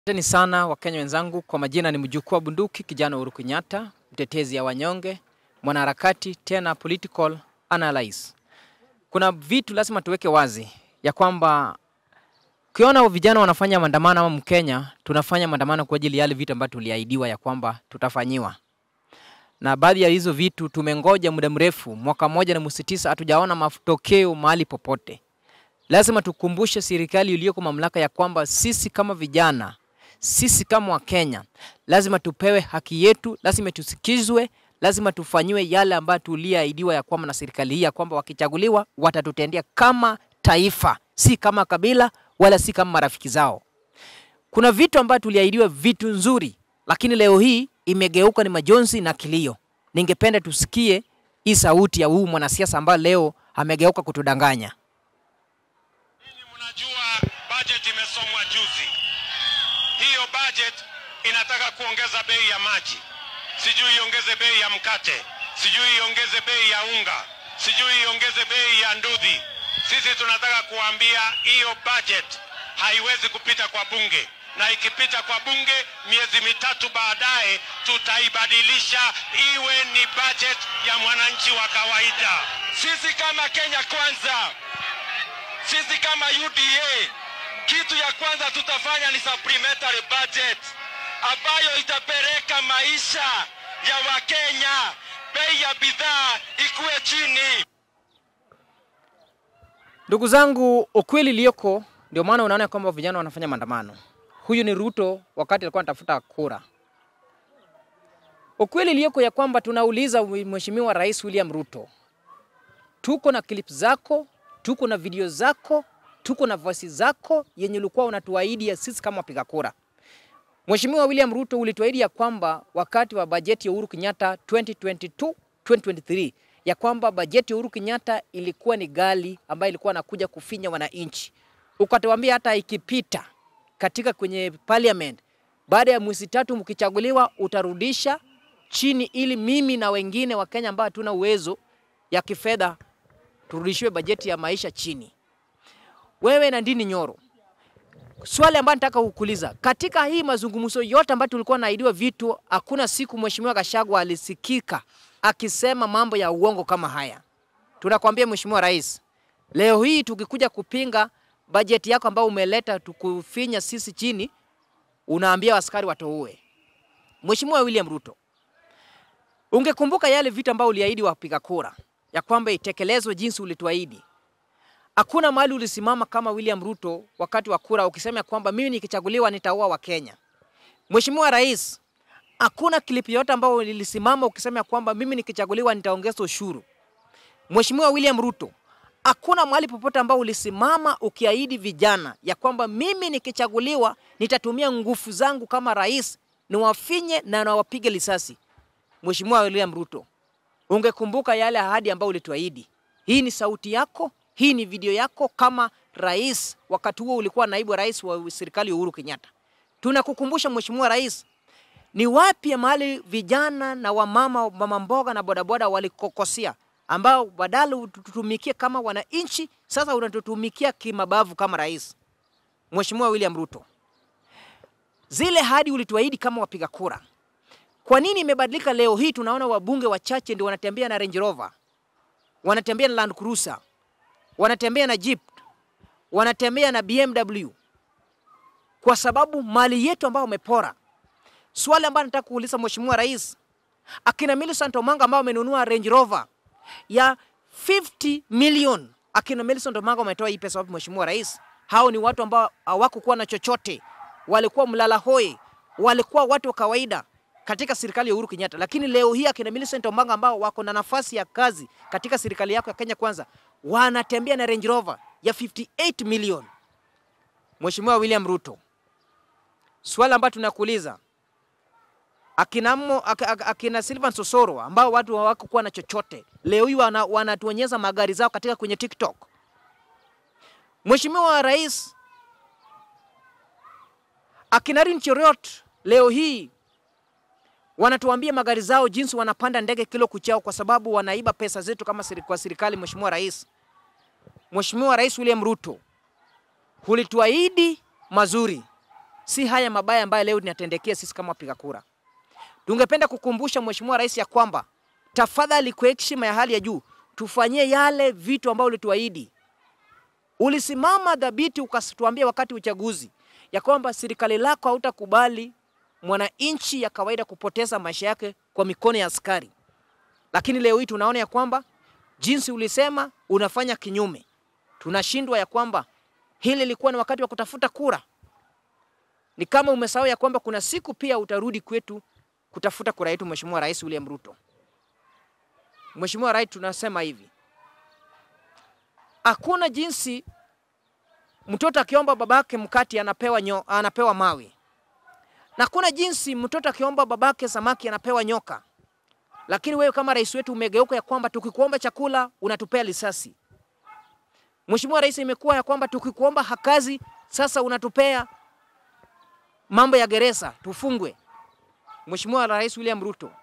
Asanteni sana Wakenya wenzangu, kwa majina ni mjukuu wa bunduki kijana Uhuru Kenyatta, mtetezi ya wanyonge, mwanaharakati tena political analyst. Kuna vitu lazima tuweke wazi ya kwamba ukiona vijana wanafanya maandamano ama Mkenya, tunafanya maandamano kwa ajili ya yale vitu ambavyo tuliahidiwa ya kwamba tutafanyiwa, na baadhi ya hizo vitu tumengoja muda mrefu, mwaka mmoja na mwezi tisa, hatujaona matokeo mahali popote. Lazima tukumbushe serikali iliyoko mamlaka ya kwamba sisi kama vijana sisi kama Wakenya lazima tupewe haki yetu, lazima tusikizwe, lazima tufanyiwe yale ambayo tuliahidiwa ya kwamba na serikali hii ya kwamba wakichaguliwa watatutendea kama taifa, si kama kabila wala si kama marafiki zao. Kuna vitu ambavyo tuliahidiwa, vitu nzuri, lakini leo hii imegeuka ni majonzi na kilio. Ningependa tusikie hii sauti ya huu mwanasiasa ambaye leo amegeuka kutudanganya. Ninyi mnajua budget imesomwa juzi. Hiyo budget inataka kuongeza bei ya maji, sijui iongeze bei ya mkate, sijui iongeze bei ya unga, sijui iongeze bei ya ndudhi. Sisi tunataka kuambia hiyo budget haiwezi kupita kwa bunge, na ikipita kwa bunge miezi mitatu baadaye tutaibadilisha iwe ni budget ya mwananchi wa kawaida. Sisi kama Kenya Kwanza sisi kama UDA kitu ya kwanza tutafanya ni supplementary budget ambayo itapeleka maisha ya Wakenya, bei ya bidhaa ikuwe chini. Ndugu zangu, ukweli iliyoko ndio maana unaona kwamba vijana wanafanya maandamano. Huyu ni Ruto wakati alikuwa anatafuta kura. Ukweli iliyoko ya kwamba tunauliza Mheshimiwa Rais William Ruto, tuko na clip zako, tuko na video zako, tuko na voice zako yenye ulikuwa unatuahidi ya sisi kama wapiga kura. Mheshimiwa William Ruto, ulituahidi ya kwamba wakati wa bajeti ya Uhuru Kenyatta 2022 2023 ya kwamba bajeti ya Uhuru Kenyatta ilikuwa ni gali ambayo ilikuwa nakuja kufinya wananchi. Ukatuambia hata ikipita katika kwenye parliament baada ya mwezi tatu mkichaguliwa utarudisha chini ili mimi na wengine wa Kenya ambao hatuna uwezo ya kifedha turudishiwe bajeti ya maisha chini. Wewe na Ndini Nyoro, swali ambayo nataka kukuuliza katika hii mazungumzo yote ambayo tulikuwa naidiwa vitu, hakuna siku Mheshimiwa Gachagua alisikika akisema mambo ya uongo kama haya. Tunakwambia Mheshimiwa Rais, leo hii tukikuja kupinga bajeti yako ambayo umeleta tukufinya sisi chini, unaambia askari watoue. Mheshimiwa William Ruto, ungekumbuka yale vitu ambayo uliahidi wapiga kura ya kwamba itekelezwe jinsi ulituahidi. Hakuna mahali ulisimama kama William Ruto wakati wa kura ukisema ya kwamba mimi nikichaguliwa nitaua Wakenya. Mheshimiwa Rais, hakuna clip yote ambayo lilisimama ukisema ya kwamba mimi nikichaguliwa nitaongeza ushuru. Mheshimiwa William Ruto, hakuna mahali popote ambao ulisimama ukiahidi vijana ya kwamba mimi nikichaguliwa nitatumia nguvu zangu kama rais niwafinye na nawapige risasi. Mheshimiwa William Ruto, ungekumbuka yale ahadi ambayo ulituahidi. Hii ni sauti yako, hii ni video yako kama rais. Wakati huo ulikuwa naibu rais wa serikali ya Uhuru Kenyatta. Tunakukumbusha Mheshimiwa Rais, ni wapi mahali vijana na wamama, mama mboga na bodaboda walikokosea, ambao badala ututumikie kama wananchi, sasa unatutumikia kimabavu kama rais. Mheshimiwa William Ruto, zile hadi ulituahidi kama wapiga kura kwa nini imebadilika leo hii? Tunaona wabunge wachache ndio wanatembea na Range Rover, wanatembea na Land Cruiser, wanatembea na Jeep, wanatembea na BMW kwa sababu mali yetu ambayo wamepora. Swali ambalo nataka kuuliza Mheshimiwa Rais, akina Millicent Omanga ambao wamenunua Range Rover ya 50 million, akina Millicent Omanga wametoa hii pesa wapi Mheshimiwa Rais? Hao ni watu ambao hawakukuwa na chochote, walikuwa mlala hoi, walikuwa watu wa kawaida katika serikali ya Uhuru Kenyatta, lakini leo hii akina Millicent Omanga ambao wako na nafasi ya kazi katika serikali yako ya Kenya Kwanza wanatembea na Range Rover ya 58 million. Mheshimiwa William Ruto, swali ambalo tunakuuliza akina, mo, ak, ak, akina Silvan Sosoro ambao watu hawakuwa na chochote leo hii wana, wanatuonyesha magari zao katika kwenye TikTok. Mheshimiwa Rais, akina Rin Cheriot leo hii wanatuambia magari zao jinsi wanapanda ndege kilo kuchao kwa sababu wanaiba pesa zetu kama siri, kwa serikali. Mheshimiwa Rais, Mheshimiwa Rais William Ruto, ulituahidi mazuri, si haya mabaya ambayo leo tunatendekea sisi kama wapiga kura. Tungependa kukumbusha Mheshimiwa Rais ya kwamba tafadhali, kwa heshima ya hali ya juu, tufanyie yale vitu ambayo ulituahidi. Ulisimama dhabiti ukatuambia wakati uchaguzi ya kwamba serikali lako hautakubali mwananchi ya kawaida kupoteza maisha yake kwa mikono ya askari, lakini leo hii tunaona ya kwamba jinsi ulisema unafanya kinyume. Tunashindwa ya kwamba hili ilikuwa ni wakati wa kutafuta kura. Ni kama umesahau ya kwamba kuna siku pia utarudi kwetu kutafuta kura yetu, Mheshimiwa Rais William Ruto. Mheshimiwa Rais, tunasema hivi, hakuna jinsi mtoto akiomba babake mkati anapewa, nyo, anapewa mawe na kuna jinsi mtoto akiomba babake samaki anapewa nyoka. Lakini wewe kama rais wetu umegeuka ya kwamba tukikuomba chakula unatupea risasi. Mheshimiwa Rais, imekuwa ya kwamba tukikuomba hakazi sasa unatupea mambo ya gereza tufungwe. Mheshimiwa Rais William Ruto,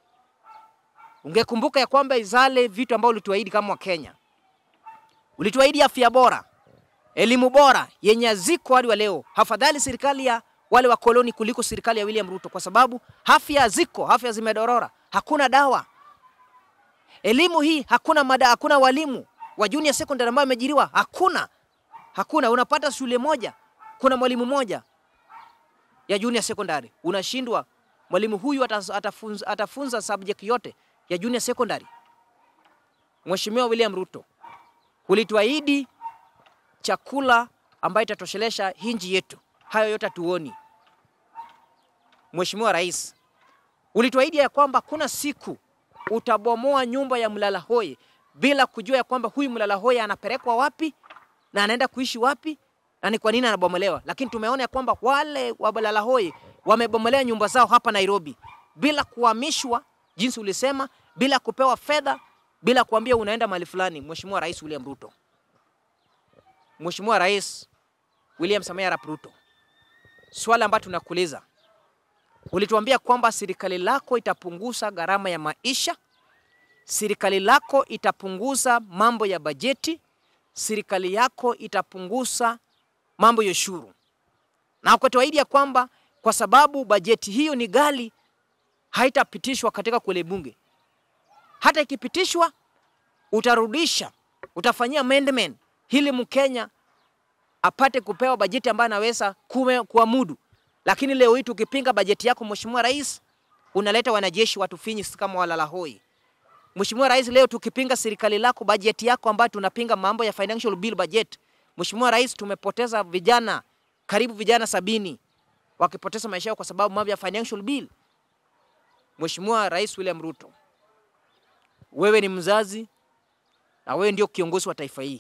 ungekumbuka ya kwamba izale vitu ambavyo ulituahidi kama Wakenya. Ulituahidi afya bora, elimu bora yenye ziko hadi wa leo. Hafadhali serikali ya wale wa koloni kuliko serikali ya William Ruto, kwa sababu afya ziko, afya zimedorora, hakuna dawa. Elimu hii hakuna mada, hakuna walimu wa junior secondary ambao wameajiriwa, hakuna hakuna. Unapata shule moja, kuna mwalimu moja ya junior secondary, unashindwa mwalimu huyu atafunza, atafunza subject yote ya junior secondary. Mheshimiwa William Ruto, ulituahidi chakula ambayo itatoshelesha hinji yetu hayo yote hatuoni. Mheshimiwa Rais, ulituahidi ya kwamba kuna siku utabomoa nyumba ya mlala hoi bila kujua ya kwamba huyu mlala hoi anapelekwa wapi na anaenda kuishi wapi na ni kwa nini anabomolewa. Lakini tumeona ya kwamba wale wa mlala hoi wamebomolea nyumba zao hapa Nairobi bila kuhamishwa jinsi ulisema, bila kupewa fedha, bila kuambia unaenda mahali fulani. Mheshimiwa Rais William Ruto, Mheshimiwa Rais William Samoei Arap Ruto, swali ambalo tunakuuliza, ulituambia kwamba serikali lako itapunguza gharama ya maisha, serikali lako itapunguza mambo ya bajeti, serikali yako itapunguza mambo ya ushuru, na ukatuahidi ya kwamba kwa sababu bajeti hiyo ni ghali, haitapitishwa katika kule bunge. Hata ikipitishwa, utarudisha, utafanyia amendment ili Mkenya apate kupewa bajeti ambayo anaweza kuamudu. Lakini leo hii tukipinga bajeti yako Mheshimiwa Rais, unaleta wanajeshi watufinyi kama walala hoi. Mheshimiwa Rais, leo tukipinga serikali lako bajeti yako ambayo tunapinga mambo ya financial bill budget. Mheshimiwa Rais, tumepoteza vijana karibu vijana sabini wakipoteza maisha yao kwa sababu mambo ya financial bill. Mheshimiwa Rais William Ruto, wewe ni mzazi na wewe ndio kiongozi wa taifa hii.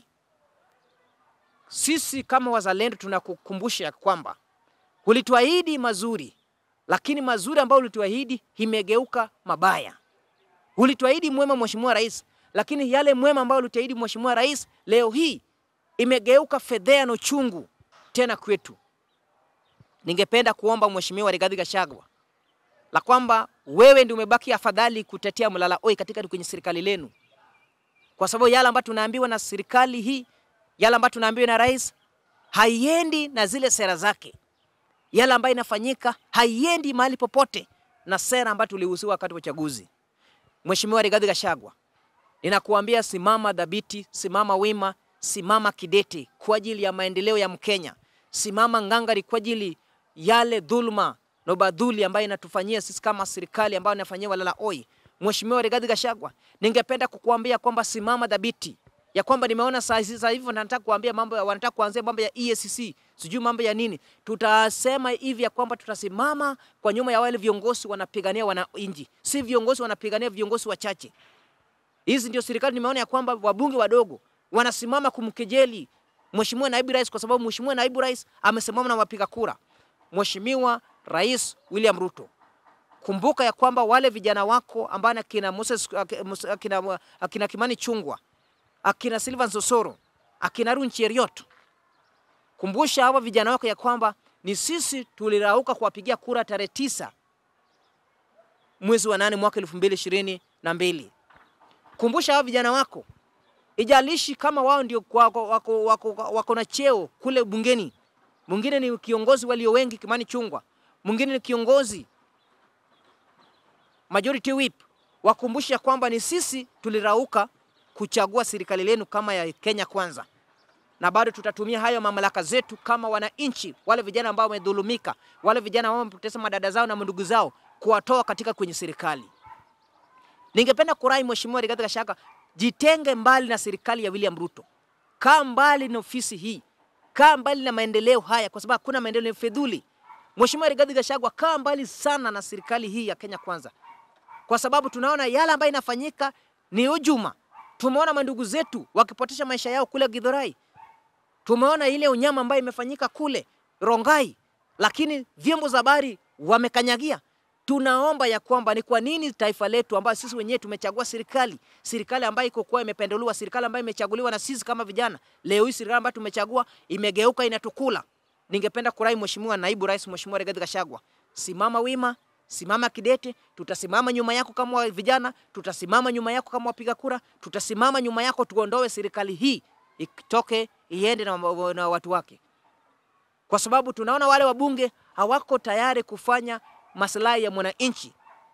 Sisi kama wazalendo tunakukumbusha ya kwamba ulituahidi mazuri, lakini mazuri ambayo ulituahidi imegeuka mabaya. Ulituahidi mwema Mheshimiwa Rais, lakini yale mwema ambayo ulituahidi Mheshimiwa Rais leo hii imegeuka fedhea na uchungu tena kwetu. Ningependa kuomba Mheshimiwa Rigathi Gachagua la kwamba wewe ndio umebaki afadhali kutetea mlala oi katika kwenye serikali lenu, kwa sababu yale ambayo tunaambiwa na serikali hii yale ambayo tunaambiwa na rais haiendi na zile sera zake. Yale ambayo inafanyika haiendi mahali popote na sera ambayo tulihusiwa wakati wa uchaguzi. Mheshimiwa Rigathi Gachagua, ninakuambia simama dhabiti, simama wima, simama kidete kwa ajili ya maendeleo ya Mkenya. Simama ngangari kwa ajili yale dhuluma na ubadhuli ambayo inatufanyia sisi kama serikali ambayo inafanyia walala oi. Mheshimiwa Rigathi Gachagua, ningependa kukuambia kwamba simama dhabiti ya kwamba nimeona saa hizi sasa hivi wanataka kuambia mambo wanataka kuanzia mambo ya EACC sijui mambo ya nini. Tutasema hivi ya kwamba tutasimama kwa nyuma ya wale viongozi wanapigania wananchi, si viongozi wanapigania viongozi wachache. Hizi ndio serikali nimeona ya kwamba wabunge wadogo wanasimama kumkejeli Mheshimiwa Naibu Rais kwa sababu Mheshimiwa Naibu Rais amesimama na wapiga kura. Mheshimiwa Rais William Ruto, kumbuka ya kwamba wale vijana wako ambao akina Moses akina, akina Kimani Chungwa akina Silvan Sosoro, akina Arun Cheriot, kumbusha hawa vijana wako ya kwamba ni sisi tulirauka kuwapigia kura tarehe tisa mwezi wa nane mwaka elfu mbili ishirini na mbili. Kumbusha hawa vijana wako, ijalishi kama wao ndio wako, wako, wako, wako na cheo kule bungeni, mwingine ni kiongozi walio wengi Kimani Chungwa, mwingine ni kiongozi majority whip, wakumbusha kwamba ni sisi tulirauka kuchagua serikali lenu kama ya Kenya Kwanza, na bado tutatumia hayo mamlaka zetu kama wananchi, wale vijana ambao wamedhulumika, wale vijana ambao wamepoteza madada zao na ndugu zao, kuwatoa katika kwenye serikali. Ningependa kurai Mheshimiwa Rigathi Gachagua, jitenge mbali na serikali ya William Ruto, kaa mbali na ofisi hii, kaa mbali na maendeleo haya, kwa sababu hakuna maendeleo, ni fedhuli. Mheshimiwa Rigathi Gachagua, kaa mbali sana na serikali hii ya Kenya Kwanza, kwa sababu tunaona yale ambayo inafanyika ni hujuma. Tumeona mandugu zetu wakipotesha maisha yao kule Githurai, tumeona ile unyama ambayo imefanyika kule Rongai, lakini vyombo za habari wamekanyagia. Tunaomba ya kwamba ni kwa nini taifa letu ambayo sisi wenyewe tumechagua serikali, serikali ambayo iko kwa imependelewa, serikali ambayo imechaguliwa na sisi kama vijana, leo hii serikali ambayo tumechagua imegeuka inatukula. Ningependa kurai Mheshimiwa Naibu Rais, Mheshimiwa Rigathi Gachagua, simama wima, simama kidete. Tutasimama nyuma yako kama wa vijana, tutasimama nyuma yako kama wapiga kura, tutasimama nyuma yako tuondoe serikali hii itoke iende na, na watu wake, kwa sababu tunaona wale wabunge hawako tayari kufanya maslahi ya mwananchi,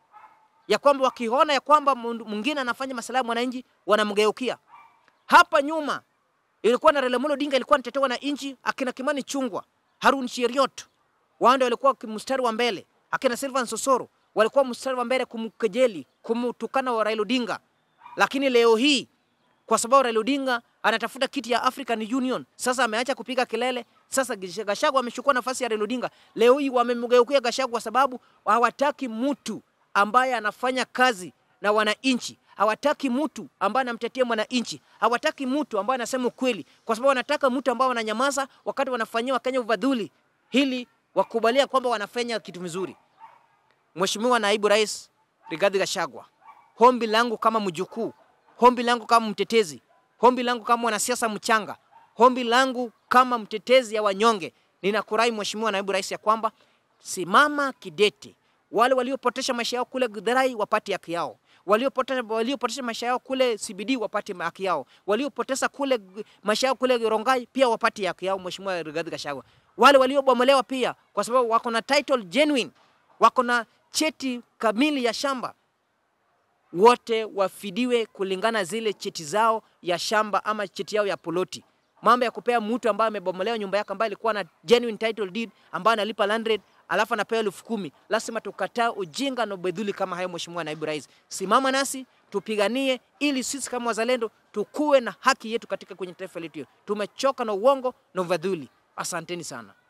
ya kwamba wakiona ya kwamba mwingine anafanya maslahi ya mwananchi wanamgeukia. Hapa nyuma ilikuwa na Raila Amolo Odinga ilikuwa anatetewa na nchi, akina Kimani Chungwa, Harun Cheriot wao ndio walikuwa mstari wa mbele, akina Silvan Sosoro walikuwa mstari wa mbele kumkejeli, kumtukana wa Raila Odinga. Lakini leo hii kwa sababu Raila Odinga anatafuta kiti ya African Union, sasa ameacha kupiga kelele. Sasa Gachagua amechukua nafasi ya Raila Odinga. Leo hii wamemgeukia Gachagua kwa sababu hawataki mtu ambaye anafanya kazi na wananchi, hawataki mtu ambaye anamtetea mwananchi, hawataki mtu ambaye anasema ukweli, kwa sababu wanataka mtu ambaye wananyamaza wakati wanafanyia Wakenya ufadhuli, ili wakubalia kwamba wanafanya kitu vizuri. Mheshimiwa Naibu Rais Rigathi Gachagua, hombi langu kama mjukuu, hombi langu kama mtetezi, hombi langu kama mwanasiasa mchanga, hombi langu kama mtetezi ya wanyonge, ninakurai Mheshimiwa Naibu Rais ya kwamba simama kidete. Wale waliopotesha maisha yao kule Githurai wapate haki yao, waliopotesha waliopotesha maisha yao kule CBD wapate haki yao, waliopoteza kule maisha yao kule Rongai pia wapate haki yao. Mheshimiwa Rigathi Gachagua, wale waliobomolewa pia, kwa sababu wako na title genuine, wako na cheti kamili ya shamba wote wafidiwe kulingana zile cheti zao ya shamba ama cheti yao ya poloti. Mambo ya kupea mtu ambaye amebomolewa nyumba yake ambaye alikuwa na genuine title deed ambaye analipa land rate alafu anapewa elfu kumi. Lazima tukataa ujinga na ubedhuli kama hayo. Mheshimiwa Naibu Rais, simama nasi tupiganie, ili sisi kama wazalendo tukuwe na haki yetu katika kwenye taifa letu. Tumechoka na uongo na ubedhuli. Asanteni sana.